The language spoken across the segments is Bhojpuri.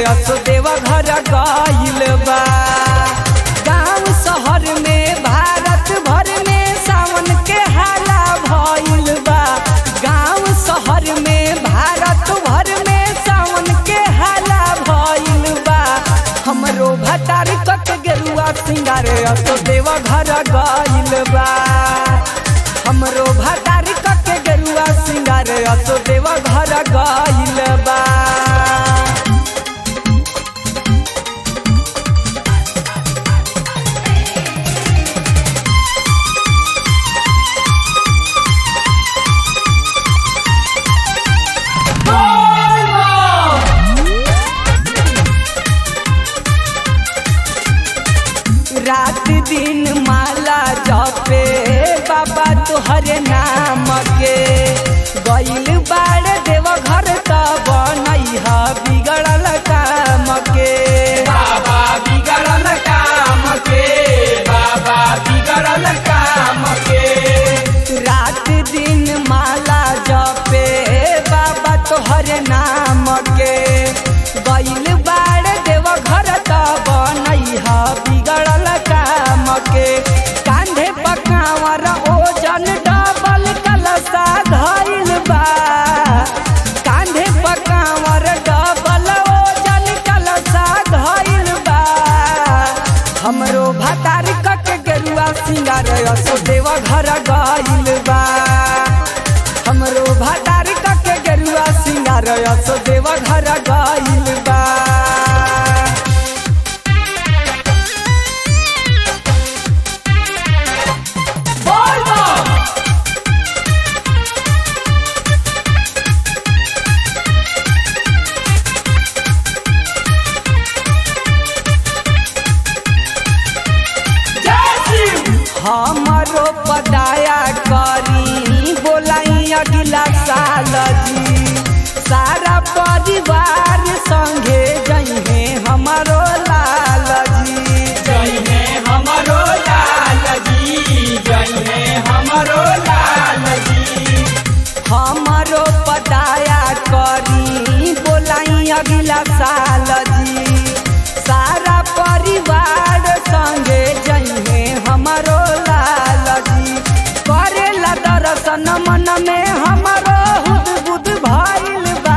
असो देव घर गइल बा गांव शहर में भारत भर में सावन के हाला भइल बा गांव शहर में भारत भर में सावन के हाला भइल बा हमरो भतार कट गेरुआ सिंगार असो देव घर गइल बा हमरो भतार कट गेरुआ सिंगार असो देव घर गइल बा रात दिन माला जपे बाबा तोहरे नाम के गइल बाड़ देव घर त बनैह बिगड़ल काम के बाबा बिगड़ल काम के बाबा बिगड़ल काम के रात दिन माला जपे बाबा तोहरे नाम के गइल बाड़ देव घर त बनैह बिगड़ल काम के कांधे पकावर ओजन डबल कलसा धइल बा कांधे पकावर डबल ओजन कलसा धइल बा हमरो भतार कट गेरुआ सिंगार असो देव घर गइल बा हमरो भतार कट गेरुआ सिंगार असो देव घर गइल बा बोल बम जय शिव हमरो पदाया करी बोलाई अगला साल जी सारा परिवार संगे जइहे हमरो लाल जी जय हे हमरो लाल जी जय हे हमरो लाल जी हमरो पदाया करी बोलाई अगला साल जी सारा परिवार संगे जइहे हमरो लाल जी करेला दर्शन मन में हमरो हुद बुद भइल बा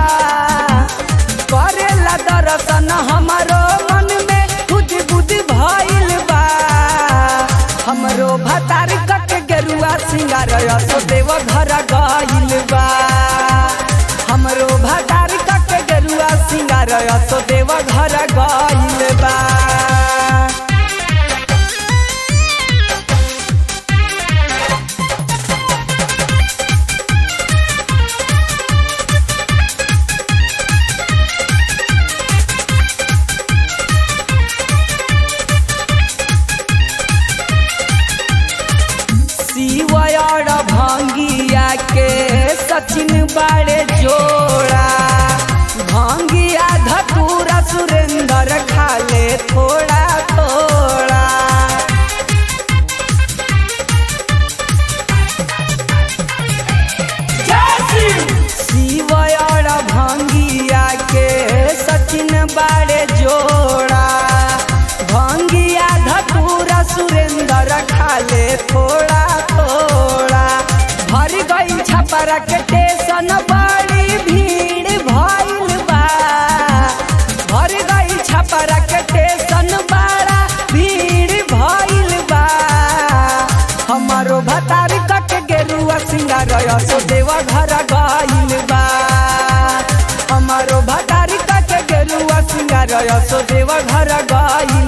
करेला दर्शन हमरो मन में हुद बुद भइल बा हमरो भतार कट गेरुआ सिंगार असो देव घर गइल बा हमरो भतार कट गेरुआ सिंगार असो देव घर गइल बा शिवयर भंगिया के सचिन बाड़े जोड़ा भंगिया धतूरा सुरेंद्र खाले थोड़ा थोड़ा जय शिव शिवयर भंगिया के सचिन बाड़े जोड़ा भंगिया धतूरा सुरेंद्र खाले थोड़ा थोड़ा भर गई छपरा के टेशन बड़ी भीड़ भइल बा भर गई छपरा के टेशन बड़ा भीड़ भइल बा हमारो भतार कट गेरुआ सिंगार असो देवा घर गइल बा हमारो भतार कट गेरुआ सिंगार असो देवा घर गइल